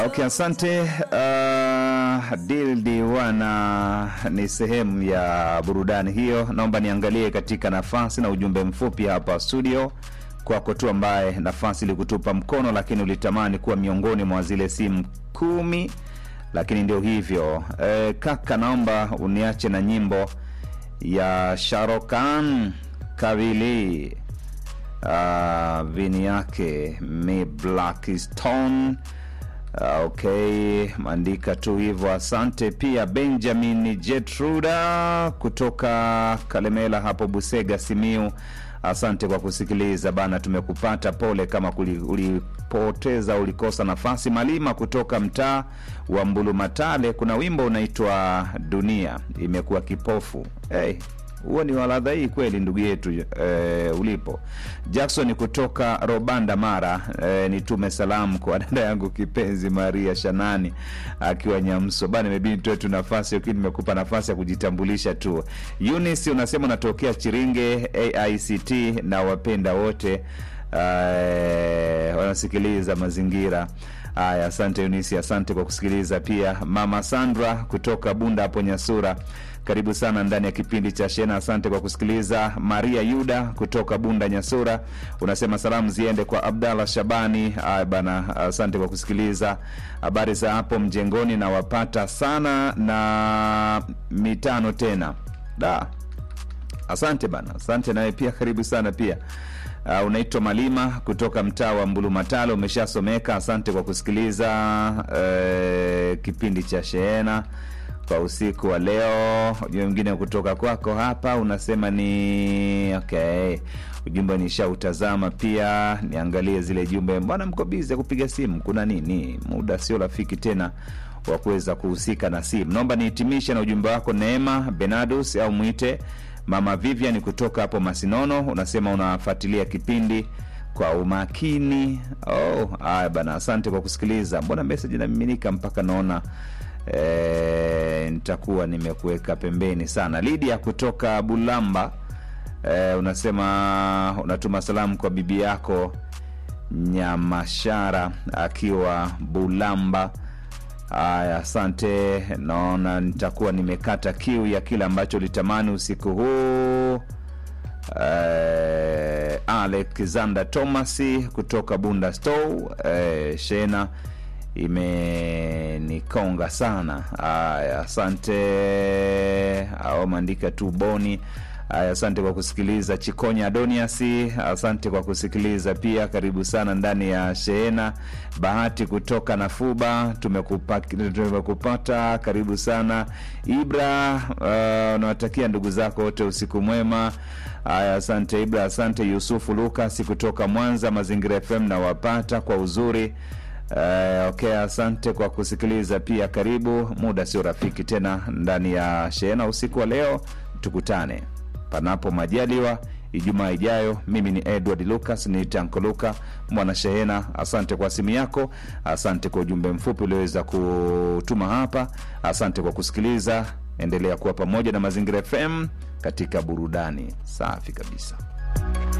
Okay, asante. Uh, Dildi wana ni sehemu ya burudani hiyo. Naomba niangalie katika nafasi na ujumbe mfupi hapa studio kwako tu, ambaye nafasi ilikutupa mkono, lakini ulitamani kuwa miongoni mwa zile simu kumi, lakini ndio hivyo. E, kaka, naomba uniache na nyimbo ya Sharokan Kavili uh, vini yake mi Black Stone Uh, okay, maandika tu hivyo. Asante pia Benjamin Jetruda kutoka Kalemela hapo Busega, Simiu. Asante kwa kusikiliza bana, tumekupata. Pole kama kuli- ulipoteza ulikosa nafasi. Malima kutoka mtaa wa Mbulumatale, kuna wimbo unaitwa Dunia imekuwa kipofu. Hey, huo ni waladha hii kweli ndugu yetu eh, ulipo Jackson kutoka Robanda Mara. Eh, nitume salamu kwa dada yangu kipenzi Maria Shanani akiwa Nyamso bana, imebidi nitoe tu nafasi lakini nimekupa nafasi ya kujitambulisha tu. Eunice unasema unatokea Chiringe AICT na wapenda wote eh, wanasikiliza mazingira haya. Asante Eunice, asante kwa kusikiliza pia. Mama Sandra kutoka Bunda hapo Nyasura karibu sana ndani ya kipindi cha Shena. Asante kwa kusikiliza. Maria Yuda kutoka Bunda Nyasura unasema salamu ziende kwa Abdallah Shabani. Aya bana, asante kwa kusikiliza. Habari za hapo mjengoni, nawapata sana na mitano tena da. Asante bana, asante nawe pia, karibu sana pia. Uh, unaitwa Malima kutoka mtaa wa Mbulumatalo, umeshasomeka. Asante kwa kusikiliza uh, kipindi cha Shehena kwa usiku wa leo. Ujumbe mwingine kutoka kwako hapa unasema ni okay, ujumbe nishautazama pia, niangalie zile jumbe. Mbona mko bizi ya kupiga simu? Kuna nini? Muda sio rafiki tena wa kuweza kuhusika na simu. Naomba nihitimishe na ujumbe wako Neema Benadus au mwite Mama Vivian kutoka hapo Masinono, unasema unafuatilia kipindi kwa umakini. Oh, haya bana, asante kwa kusikiliza. Mbona meseji inamiminika mpaka naona e, nitakuwa nimekuweka pembeni sana. Lidia kutoka Bulamba e, unasema unatuma salamu kwa bibi yako Nyamashara akiwa Bulamba. Haya, asante. Naona nitakuwa nimekata kiu ya kile ambacho ulitamani usiku huu. Eh, Alexander Thomas kutoka Bunda Stow. Eh, Shena imenikonga sana. Haya, asante. Au maandika tu boni Aya, asante kwa kusikiliza. Chikonya Adoniasi, asante kwa kusikiliza pia. Karibu sana ndani ya Shehena. Bahati kutoka Nafuba, tumekupa, tumekupata. Karibu sana Ibra. Uh, unawatakia ndugu zako wote usiku mwema. Aya, asante Ibra. Asante Yusufu Lukas kutoka Mwanza, Mazingira FM nawapata kwa uzuri. Uh, okay, asante kwa kusikiliza pia. Karibu, muda sio rafiki tena ndani ya Shehena usiku wa leo, tukutane panapo majaliwa Ijumaa ijayo. Mimi ni Edward Lucas, ni Tanko Luka mwana Shehena. Asante kwa simu yako, asante kwa ujumbe mfupi ulioweza kutuma hapa, asante kwa kusikiliza. Endelea kuwa pamoja na Mazingira FM katika burudani safi kabisa.